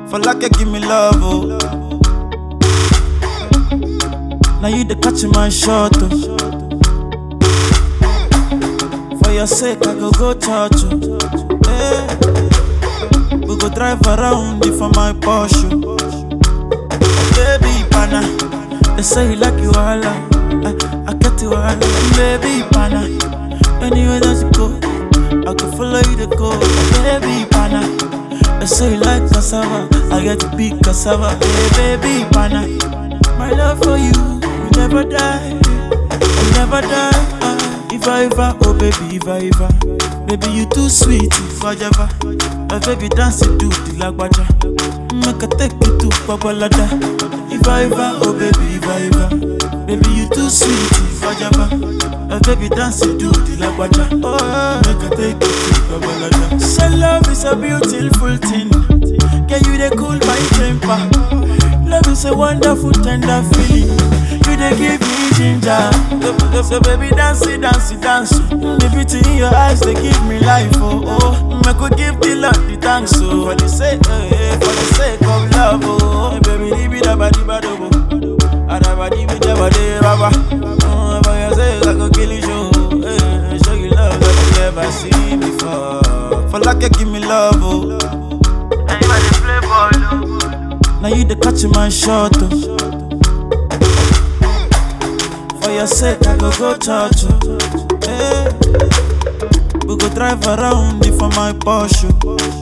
For like you give me love, oh. Now you the catch my shot, oh. For your sake, I go go church, oh. Hey. We go drive around you for my Porsche. Baby, pana. They say you like you all, I, I get you all, baby, pana. Anywhere that you go, I can follow you to go, baby, pana. They say you like cassava, I get to big cassava, hey, baby, pana. My love for you, will never die, will never die. ah. If I ever, oh baby, if I ever, baby you too sweet, if I ever, my baby dance you do the lagwaja, make I take you to Babalada. If I ever, oh baby, if I ever, baby you too sweet, if I ever, my baby dance you do the lagwaja, oh make I take you to Babalada. So love is a beautiful thing, can you they cool my temper? Love is a wonderful tender feeling. You they give me ginger. So, so baby dance it, dance it, dance. The beauty in your eyes they give me life. Oh oh, I could give the Lord the thanks. Oh, for the sake, eh, eh, for the sake of love. Oh, baby, di bi da ba di ba do bo. Ada ba di bi da ba de ba ba. Oh, for your sake I go kill you show. Eh, show you love that you never seen before. For like you give me love. Oh. Now you the catch my shot, oh. For your sake, I go go church, oh. Hey. We go drive around you for my Porsche.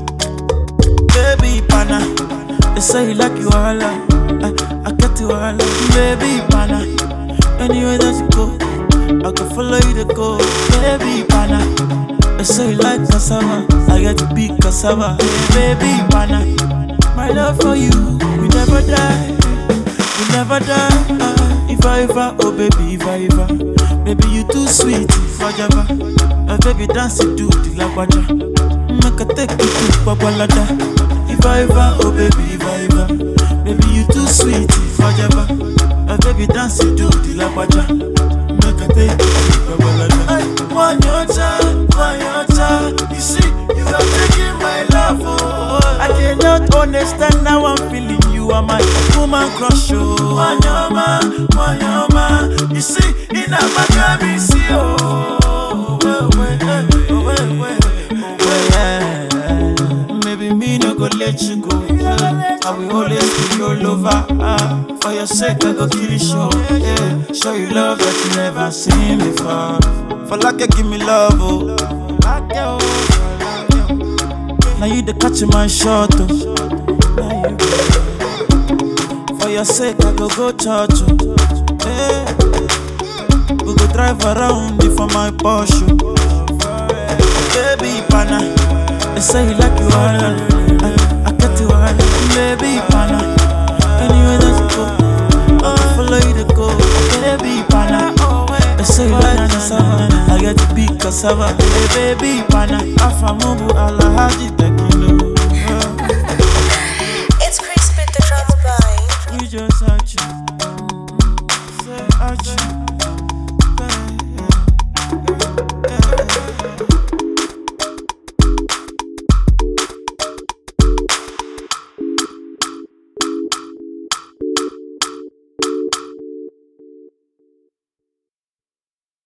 Baby, pana. They say you like you all, I, I get you all, baby, pana. Anywhere that you go, I can follow you to go, baby, pana. They say you like cassava, I get to big cassava, hey, baby, pana. My love for you, we never die, we never die. ah. if I ever, oh baby, if I ever, baby you too sweet, if I ever, uh, baby dance you do the lagwaja, make I take you to Babalada. If I ever, oh baby, if I ever, baby you too sweet, if I ever, uh, baby dance you do the lagwaja, make I take you to Babalada. Ay, One your time, one your time, you see, you are taking my love, oh. I cannot understand how I'm feeling. You are my woman crush, oh. Wanyama, wanyama, you see, in a Maccabi, see, oh. Well, well, eh, oh, well, well, oh, well, yeah. Maybe me no go let you go. I will always be your lover. Ah, for your sake, I go kill you, show. Yeah, show you love that you never seen before. For like you give me love, oh. Now you the catch my shot, oh. Now you For your sake, I go go church, oh. Hey. We go drive around you for my Porsche. Baby, pana. They say you like you all, I, I get you all, baby, pana. Anywhere that you go, I will follow you to go, baby, pana. They say you like cassava, I get to big cassava, hey, baby, pana. Afamubu alahaji,